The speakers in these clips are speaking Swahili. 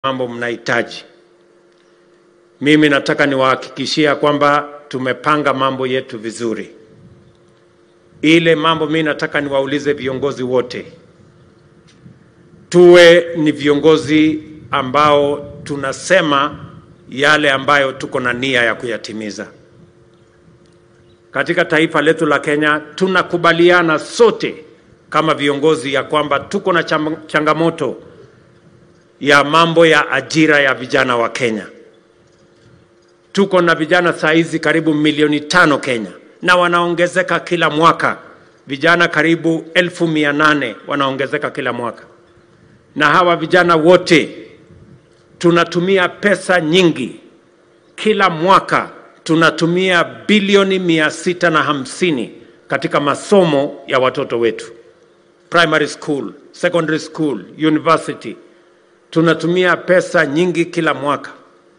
mambo mnahitaji. Mimi nataka niwahakikishia kwamba tumepanga mambo yetu vizuri. Ile mambo mimi nataka niwaulize viongozi wote, tuwe ni viongozi ambao tunasema yale ambayo tuko na nia ya kuyatimiza. Katika taifa letu la Kenya tunakubaliana sote kama viongozi ya kwamba tuko na cham- changamoto ya mambo ya ajira ya vijana wa Kenya. Tuko na vijana saa hizi karibu milioni tano Kenya na wanaongezeka kila mwaka. Vijana karibu elfu mia nane wanaongezeka kila mwaka, na hawa vijana wote tunatumia pesa nyingi kila mwaka. Tunatumia bilioni mia sita na hamsini katika masomo ya watoto wetu, primary school, secondary school, university. Tunatumia pesa nyingi kila mwaka.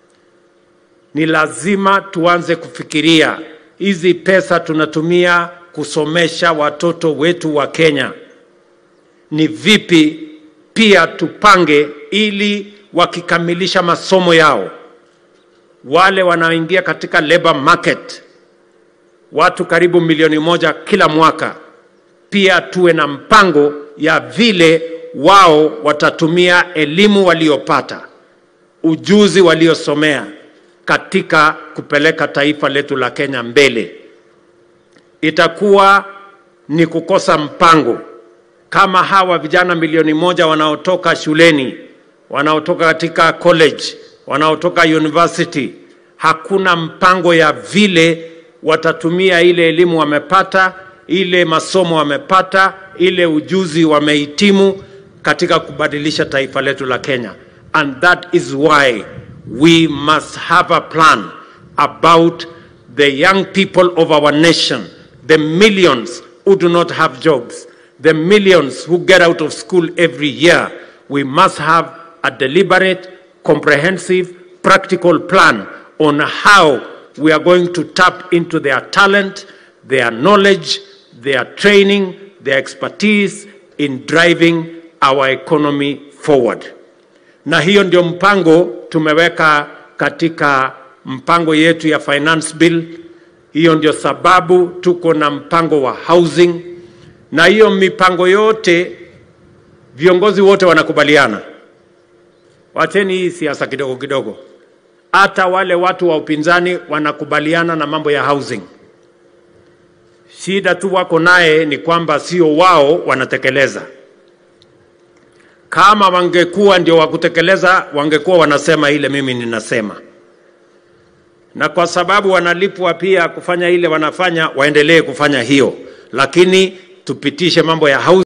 Ni lazima tuanze kufikiria hizi pesa tunatumia kusomesha watoto wetu wa Kenya, ni vipi pia tupange ili wakikamilisha masomo yao wale wanaoingia katika labor market, watu karibu milioni moja kila mwaka, pia tuwe na mpango ya vile wao watatumia elimu waliopata, ujuzi waliosomea katika kupeleka taifa letu la Kenya mbele. Itakuwa ni kukosa mpango kama hawa vijana milioni moja wanaotoka shuleni, wanaotoka katika college, wanaotoka university, hakuna mpango ya vile watatumia ile elimu wamepata, ile masomo wamepata, ile ujuzi wamehitimu katika kubadilisha taifa letu la Kenya. And that is why we must have a plan about the young people of our nation, the millions who do not have jobs, the millions who get out of school every year. We must have a deliberate, comprehensive, practical plan on how we are going to tap into their talent, their knowledge, their training, their expertise in driving our economy forward. Na hiyo ndio mpango tumeweka katika mpango yetu ya finance bill. Hiyo ndio sababu tuko na mpango wa housing, na hiyo mipango yote viongozi wote wanakubaliana. Wacheni hii siasa kidogo kidogo. Hata wale watu wa upinzani wanakubaliana na mambo ya housing. Shida tu wako naye ni kwamba sio wao wanatekeleza. Kama wangekuwa ndio wa kutekeleza, wangekuwa wanasema ile mimi ninasema, na kwa sababu wanalipwa pia kufanya ile wanafanya, waendelee kufanya hiyo, lakini tupitishe mambo ya housing.